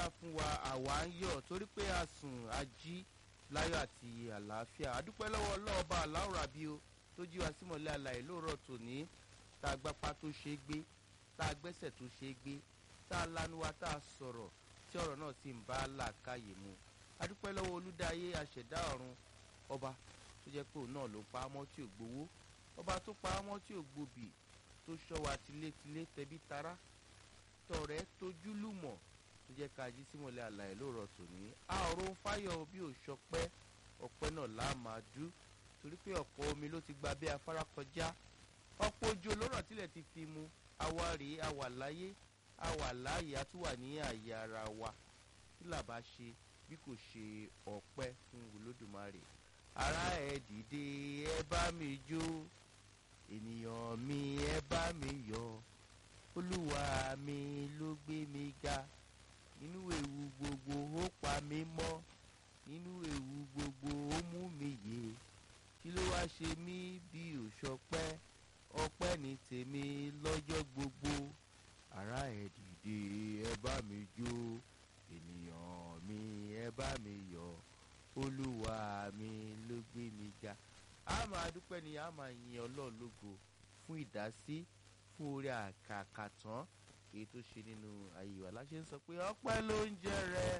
fún wa àwa ń yọ̀ torí pé a sùn a jí láyọ̀ àti àlàáfíà adúpẹ́ lọ́wọ́ ọlọ́ọ̀bá aláwòrán bí o tó jí wa símọ̀lẹ́ àlàyé lóòrọ̀ tòní tá a gbapá tó ṣe é gbé tá a gbẹ́sẹ̀ tó ṣe é gbé tá a lanu wa tá a sọ̀rọ̀ tí ọ̀rọ̀ náà sì ń bá làákàyè mu adúpẹ́ lọ́wọ́ olúdáyé aṣẹ̀dá ọ̀run ọba tó jẹ́ pé òun náà ló pa á mọ́ tí ò gbowó ọba tó pa á mọ́ tí ò gbòbì tó ṣọ́ wa tilétilé tẹbí tará tọ̀rẹ́ tójúlùmọ̀ tó jẹ́ ká jí símọ̀lẹ́ àlàyé lóòrọ̀ tòní a ọ̀rọ̀ ń fáyọ̀ bí ò ṣọpẹ́ ọpẹ́ náà lá máa dú torí pé ọ̀pọ̀ omi ló ti gba bí afárá kọjá ọ̀pọ̀ ojú olóràn tilẹ̀ ti fi mu àwa rèé a wà láyé a wà láàyè a tún wà ní àyè ara wa kí là bá ṣe bí kò ṣe ọpẹ́ fún olódùmarè ará ẹ dìde ẹ bá mi jó ènìyàn mi ẹ bá mi yọ̀ olúwa mi ló gbé mi ga nínú ewu gbogbo ó pa mí mọ́ nínú ewu gbogbo ó mú mi yè kí ló wá ṣe mí bí òṣọpẹ́ ọpẹ́ ní tèmi lọ́jọ́ gbogbo ará ẹ dìde ẹ bá mi jó ènìyàn mi ẹ bá mi yọ̀ olúwa mi ló gbé mi ga a máa dúpẹ́ ni a máa yin ọlọ́run lógo fún ìdásí fún orí àkàkàtàn èyí tó ṣe nínú ayé wa láṣẹ ń sọ pé ọpẹ́ ló ń jẹ rẹ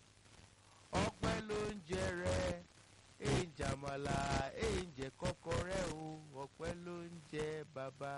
ọpẹ́ ló ń jẹ rẹ èyí ń jàmàlà èyí ń jẹ kọ́kọ́rẹ́ o ọpẹ́ ló ń jẹ bàbá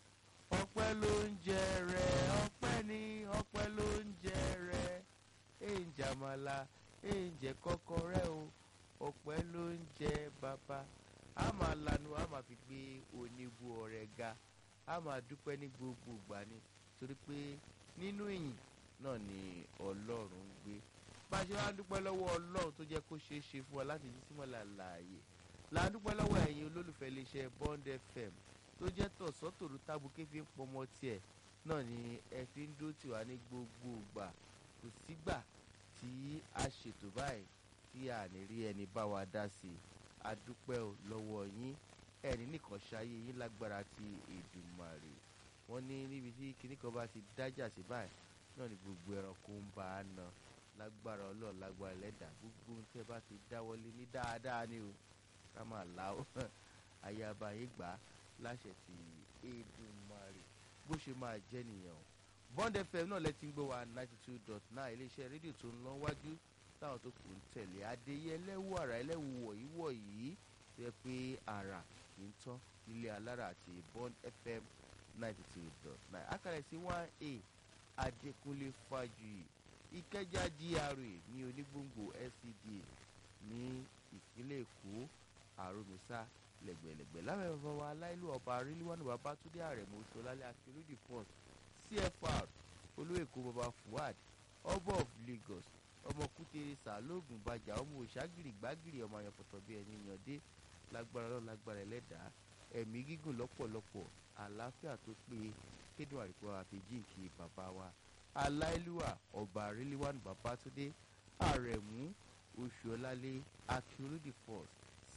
ọpẹ́ ló ń jẹ rẹ ọpẹ́ ni ọpẹ́ ló ń jẹ rẹ èyí ń jàmàlà èyí ń jẹ kọ́kọ́rẹ́ o ọpẹ́ ló ń jẹ bàbá a máa lanu a máa fi gbé oníbu ọ̀rẹ́ ga a máa dúpẹ́ ní gbogbo ìgbà ni torí pé nínú ìyìn náà ni ọlọ́run ń gbé bá a ṣe wá dúpẹ́ lọ́wọ́ ọlọ́run tó jẹ́ kó ṣeé ṣe fún wa láti jí símọ́lá láàyè là ń dúpẹ́ lọ́wọ́ ẹ̀yin olólùfẹ́ iléeṣẹ́ Bond FM tó jẹ́ tọ̀sọ́tòrú tábùkẹ́ fi ń pọmọ tiẹ̀ náà ni ẹ fi ń dó tiwa ní gbogbo ìgbà kò sígbà tí a ṣètò báyìí tí a ní rí ẹni bá wa dá sí i a dúpẹ́ lọ́wọ́ yín ẹni nìkan ṣayé yín lágbára ti Èdùmàrè wọ́n ní níbi tí kinní kan bá ti dájà sí báyìí náà ni gbogbo ẹranko ń bá a nà lágbára ọlọ́run lágbára ẹlẹ́dàá gbogbo ohun tẹ́ bá ti dáwọ́lé ní dáadáa ni o ká máa là ó ayaba yín gbà á láṣẹ ti Èdùmàrè bó ṣe máa jẹ́ nìyẹn o Bond FM náà lẹ́tí ń gbọ́ wa ninety two dot nine iléeṣẹ́ rédíò tó ń lọ wájú táwọn tó kù ń tẹ̀lé adéyẹ ẹlẹ́wù àrà ẹlẹ́wù wọ̀nyí wọ̀nyí tó yẹ pé àrà kì í tán ilé alára àti Bond FM ninety two dot nine àkàrẹ̀ sí one a adékúnlé fájuyì ìkẹjà GRA ní onígbòǹgbò SCDA ní ìpínlẹ̀ èkó àròmísà lẹ́gbẹ̀lẹ́gbẹ̀ lábẹ́ bàbá wa aláìlú ọba arílíwánu babátúndé àrẹ̀mọ ṣọlálẹ̀ akérèdì first CFR olóèkó baba Fuad ọba of Lagos ọmọ kútere sàlóògùn bàjá ọmọ òṣàgìrì gbàgìrì ọmọ àyànfọ̀tọ̀ bíi ẹni yànde lágbára lọ́wọ́ lágbára ẹlẹ́dàá ẹ̀mí gígùn lọ́pọ̀lọpọ̀ àlàáfíà tó pé kédùn àríkọ́ àfẹ́jìnkì bàbá wa aláìlúwà ọba àrílíwánu babátúndé àrẹ̀mú oṣùọlálé akérèdì first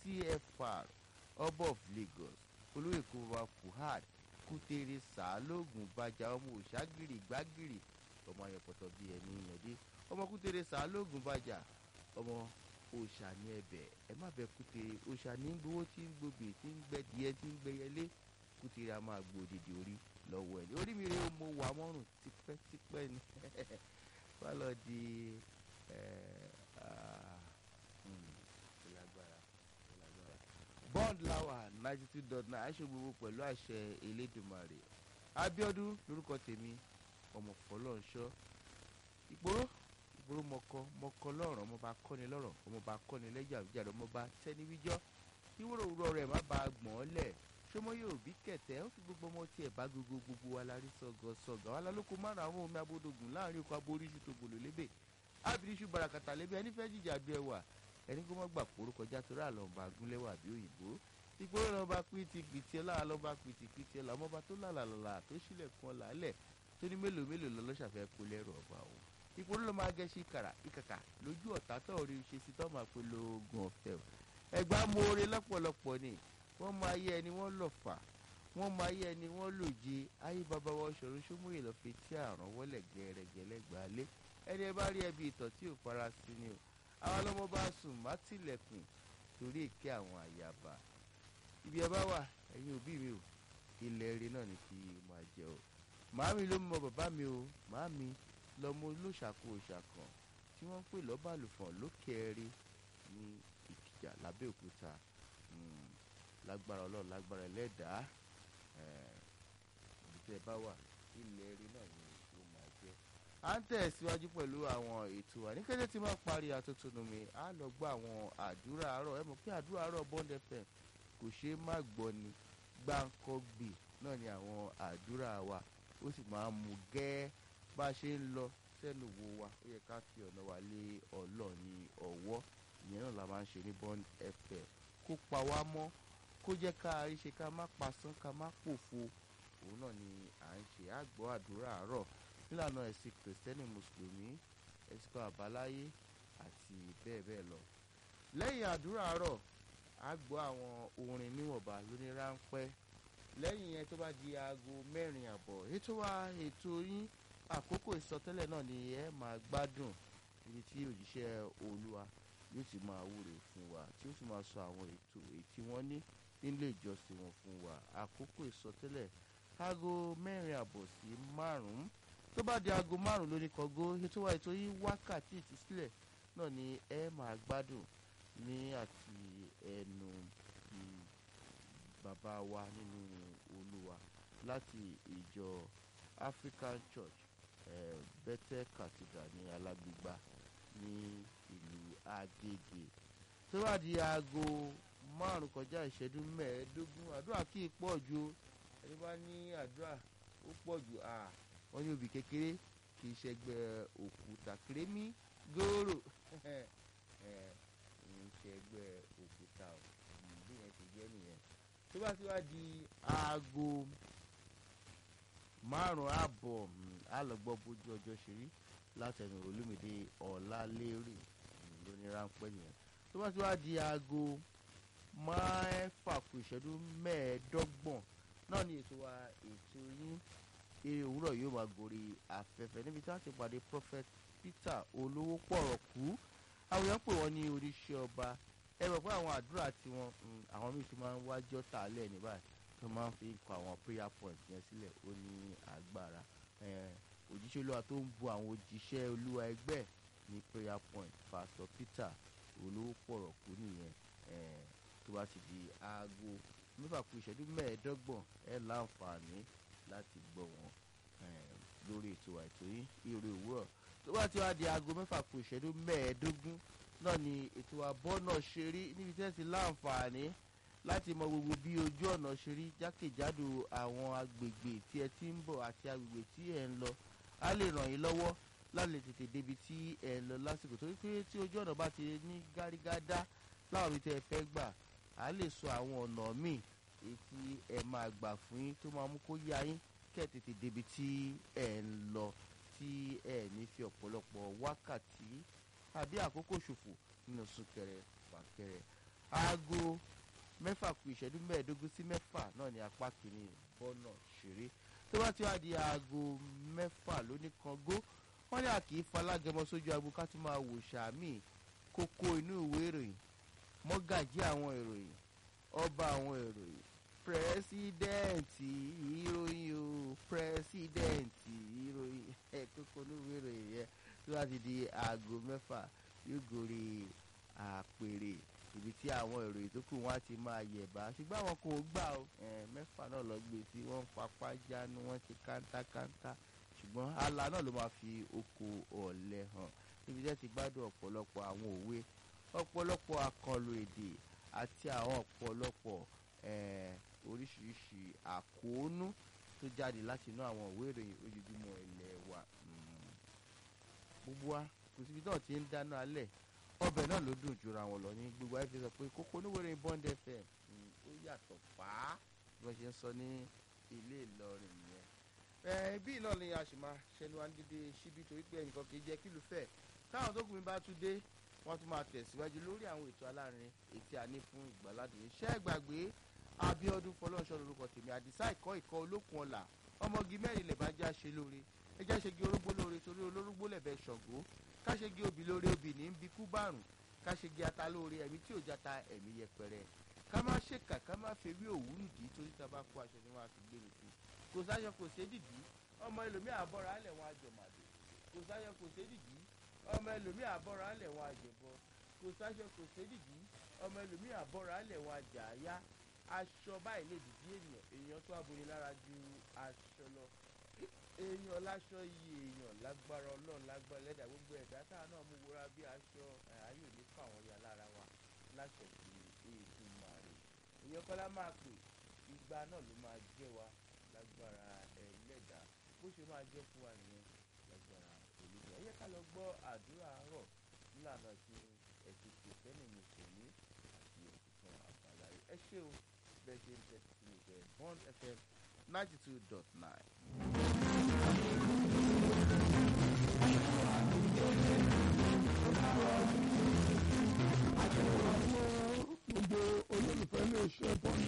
CFR ọba of Lagos olóyèkó baba Fuad kútere sàlóògùn bàjá ọmọ òṣàgìrì gbàgìrì ọmọ àyànfọ̀tọ̀ bíi ẹni yànde ọmọ kútere sàálògùn bàjà ọmọ òòṣà ní ẹ̀bẹ̀ ẹ má bẹ kútere òòṣà ní gbowó tí ń gbòbè tí ń gbẹ díẹ̀ tí ń gbẹ yẹlé kútere a máa gbó òdìdí orí lọ́wọ́ ẹ orí mi rèé mo wà mọ́rùn tipẹ́tipẹ́ ni wọ́n lọ di bond lawa ninety two dot nine aṣọ gbogbo pẹ̀lú àṣẹ Elédùmarè Abíọ́dún lórúkọ tèmi ọmọ fọlọ́nṣọ́ ìgboro ìgboro mọ̀kọ mọ̀kọ lọ́rọ̀ ọmọba kọ́ni lọ́rọ̀ ọmọba kọ́ni lẹ́jọ́ àbíjàdọ̀ ọmọba tẹ́ni wíjọ́ ìwúrò òwúrọ̀ rẹ̀ má ba gbọ̀n ọ́ lẹ̀ ṣọmọ yóò bí kẹ̀tẹ́ ó fi gbogbo ọmọ tiẹ̀ bá gbogbo gbogbo wa la rí sọ̀gọ̀ sọ̀gọ̀ wa lálóko márùn àwọn omi abódògùn láàrin oko aboríṣu tó gbòlò lébè ábìríṣu barakata lébè ẹni fẹ́ jìjà bí ẹwà ẹni kó má gbà kóró kọjá torí àlọ́ọ̀bà gúnlẹ́wà bí òyìnbó ìgboro lọ́ba pìtì pìtì ẹ̀ láà lọ́ba pìtì pìtì ẹ̀ làwọn ọba tó làlàlà tó sílẹ̀kùn ọ̀là lẹ̀ tó ní mélòó mélòó lọ́lọ́ṣàfẹ́ kó lẹ́rù ọba òun ìpolówó ló máa gẹ̀ẹ́sì kàrà ìkàkà lójú ọ̀tá tó rí ṣe sí tó máa pe lóògùn ọ̀fẹ́ o ẹgbà moore lọ́pọ̀lọpọ̀ ni wọ́n máa yẹ ẹni wọ́n lọ fà wọ́n mọ ayé ẹni wọ́n lòje ayé bàbá wa ṣòro ṣómúyè lọ́ọ́ fi tí àrùn wọlé gẹ̀rẹ́gẹ̀lẹ́gbàálé ẹni ẹ bá rí ẹbí ìtọ̀ tí ò fara sí ni o àwọn ọlọ́mọ bá sùn má tilẹ̀kùn torí èké àwọn àyàbá ibi ẹ bá wà ẹ̀yin òbí mi o ilẹ̀ eré náà ni kí máa jẹ o màámi ló mọ bàbá mi o màámi lọmọ olóṣàkó òṣàkàn tí wọ́n ń pè lọ́bàlùfọ̀n lókè ẹ̀rí ní ìkìjà lábẹ́òkúta lágbára ọlọ́run lágbára ẹlẹ́dàá ibi tẹ́ ẹ bá wà ilẹ̀ eré náà ni ó máa jẹ́. à ń tẹ̀síwájú pẹ̀lú àwọn ètò wa ní kété tí máa parí atótónu mi á lọ gbọ́ àwọn àdúrà àárọ̀ ẹ mọ̀ pé àdúrà àárọ̀ Bond FM kò ṣeé má gbọ́ ni gbáǹkọ́gbè náà ni àwọn àdúrà wa ó sì máa ń mú gẹ́ẹ́ bá a ṣe ń lọ sẹ́nu wo wa ó yẹ ká fi ọ̀nà wa lé Ọlọ́run ní ọwọ́ ìyẹn náà la máa ń ṣe ní Bond FM kó pa wá mọ́ kó jẹ́ ká rí ṣe ká má pasán ká má pòfo òun náà ni à ń ṣe àgbọ̀ àdúrà àárọ̀ nílànà ẹ̀sìn kìrìsìtẹ́nì mùsùlùmí ẹ̀sìn kan àbáláyé àti bẹ́ẹ̀ bẹ́ẹ̀ lọ. lẹ́yìn àdúrà àárọ̀ a gbọ́ àwọn orin níwọ̀nba lóní ráńpẹ́ lẹ́yìn yẹn tó bá di aago mẹ́rin àbọ̀ ètò wa ètò yín àkókò ìsọtẹ́lẹ̀ náà ni ẹ máa gbádùn ibi tí òjíṣẹ́ olúwa yóò ti máa wúre fún wa tí ó sì máa sọ àwọn ètò èyí tí wọ́n ní nílé ìjọsìn wọn fún wa àkókò ìsọtẹ́lẹ̀ aago mẹ́rin àbọ̀ sí márùn-ún tó bá di aago márùn-ún lóní kọ́gó ètò wa ètò yìí wákàtí ìtúsílẹ̀ náà ni ẹ máa gbádùn ní àti ẹnu bàbá wa nínú olúwa láti ìjọ African Church eh, Bethel Cathedral ní alágbègbà ní ìlú Agége tó bá di aago márùn kọjá ìṣẹ́jú mẹ́ẹ̀ẹ́dógún àdúrà kì í pọ̀ ju ẹni bá ní àdúrà ó pọ̀ jù à wọ́n ní obì kékeré kì í ṣẹgbẹ́ òkúta kìrẹ́mí góòrò ń ṣẹgbẹ́ òkúta ò bí yẹn ti jẹ́ nìyẹn tó bá ti wá di aago márùn ààbọ̀ á lọ gbọ́ bójú ọjọ́ ṣe rí látẹnu olómìnira ọ̀làlérè lóní ráńpẹ́ nìyẹn tó bá ti wá di aago mẹ́fà kù ìṣẹ́jú mẹ́ẹ̀ẹ́dọ́gbọ̀n náà ni ètò wa ètò yín eré òwúrọ̀ yóò máa gorí afẹ́fẹ́ níbi tí wọ́n ti pàdé prophet Peter olówó pọ̀rọ̀ kú àwọn èèyàn pè wọ́n ní oníṣẹ́ ọba ẹ mọ̀ pé àwọn àdúrà tiwọn àwọn míì ti máa ń wájọ́ tààlẹ̀ ní báyìí tó máa ń fi kọ àwọn prayer point yẹn sílẹ̀ ó ní agbára òjíṣẹ́ olúwa tó ń bu àwọn òjíṣẹ́ olúwa ẹgbẹ́ ní prayer point pastor Peter olówó pọ̀rọ̀ kú nìyẹn tó bá ti di aago mẹ́fà kù ìṣẹ́jú mẹ́ẹ̀ẹ́dọ́gbọ̀n ẹ láǹfààní láti gbọ́ wọn lórí ètò àìtó yín ìrè òwúrọ̀ tó bá ti wá di aago mẹ́fà kù ìṣẹ́jú mẹ́ẹ̀ẹ́dógún náà ni ètò àbọ̀ náà ṣe rí níbi tí ẹ ti láǹfààní láti mọ gbogbo bí ojú ọ̀nà ṣe rí jákèjádò àwọn agbègbè tí ẹ ti ń bọ̀ àti agbègbè tí ẹ ń lọ á lè ràn yín lọ́wọ́ láti lè tètè débi tí ẹ ń lọ lásìkò torí pé tí ojú ọ̀nà bá ti ní gárígádá láwọn ibi tí ẹ fẹ́ gbà á lè sọ àwọn ọ̀nà míì èyí tí ẹ máa gbà fún yín tó máa mú kó yá yín kẹ́ ẹ tètè débi tí ẹ ń lọ tí ẹ ní fi ọ̀pọ̀lọpọ̀ wákàtí àbí àkókò ṣòfò nínú súnkẹrẹ fàkẹrẹ aago mẹ́fà kù ìṣẹ́jú mẹ́ẹ̀ẹ́dógún sí mẹ́fà náà ní apá kìíní bọ́nà ṣeré tó bá ti wá di aago mẹ́fà lóní kangó wọ́n ní àkì í falágẹmọ sójú agbo ká tún máa wò sàmì kókó inú ìwé ìròyìn mọ́gàjí àwọn ìròyìn ọba àwọn ìròyìn pírẹsidẹ́ǹtì ìròyìn o pírẹsidẹ́ǹtì ìròyìn ẹ̀ kókó inú ìwé ìròyìn yẹn tó bá ti di aago mẹ́fà yóò gorí àpèrè ibi tí àwọn ìròyìn tó kù wọn á ti máa yẹ̀bá ṣùgbọ́n àwọn kò gbà ó mẹ́fà náà lọ gbé tí wọ́n ń fapá jánu wọ́n ti kántákántá ṣùgbọ́n ala náà ló máa fi oko ọ̀lẹ hàn níbi tẹ́ ti gbádùn ọ̀pọ̀lọpọ̀ àwọn òwe ọ̀pọ̀lọpọ̀ àkànlò èdè àti àwọn ọ̀pọ̀lọpọ̀ oríṣiríṣi àkóónú tó jáde láti inú àwọn òwe ìròyìn ojoojúmọ́ ilẹ̀ wa gbogbo wa kò síbi náà ti ń dáná alẹ́ ọbẹ̀ náà ló dùn jura wọn lọ ní gbogbo ayé fi sọ pé kókó oníwèrè Bond FM ó yàtọ̀ fàá bí wọ́n ṣe ń sọ ní ilé Ìlọrin yẹn. ẹ bí náà ni a sì máa ṣẹnu wa ń dídé síbi torí pé ẹnìkan kì í jẹ́ kílù fẹ́ táwọn tó kù mí bá tún dé wọ́n tún máa tẹ̀síwájú lórí àwọn ètò alárin ètí a ní fún ìgbàládùn iṣẹ́ ìgbàgbé abiodun fọlọ́nṣọ́ lorúkọ tèmi àdìsá ìkọ́ ìkọ́ olókun ọ̀la ọmọge mẹ́rin lè bá já ṣe lóore ẹjá ṣegi orógbó lóore torí olórógbó lẹ̀bẹ̀ ṣọ̀gbó káṣegi obì lóore obì ní bí kú bárùn káṣegi ata lóore ẹ̀mí tí ò jata ẹ̀mí yẹpẹrẹ ká má ṣèkà ká má fewé òwú nìdí torí tá a bá kó aṣọ ni wọn á fi gbé mi sí kò sáyọ kò sé dìdí ọmọ ẹlòmíì àbọ̀rọ̀ alẹ̀ wọn àjọmàdò kò sáyọ kò sé dìdí ọmọ ẹlòmíì àbọ̀rọ̀ alẹ̀ wọn àjẹbọ kò sáyọ kò sé dìdí ọmọ ẹlòmíì àbọ̀rọ̀ alẹ̀ wọn àjàáyá aṣọ báyìí lè dìdí ènìyàn èèyàn tó aboyè lára ju aṣọ lọ èèyàn láṣọ yìí èèyàn lágbára ọlọ́run lágbára ẹlẹ́dàá gbogbo ẹ̀dá táà náà mú wúra bí aṣọ ayé òní fún àwọn ya lára wa láṣẹ sí èèkún màrè èèyàn kọ́lá máa pè igba náà ló máa jẹ́ wa lágbára ẹlẹ́dàá bó ṣe máa jẹ́ fún wa nìyẹn lágbára olùdó ẹ yẹ ká lọ gbọ́ àdúrà àárọ̀ nílànà tí ẹ̀sìn kìrìsìtẹ́nì mùsùlùmí àti ẹ̀sìn kan àbáláyé ẹ ṣé o bẹ́ẹ̀ ṣe ń tẹ́tí sí ìfẹ́ one fm ninety two dot nine. gbogbo olólùfẹ́ lè ṣe bọ́ọ̀lù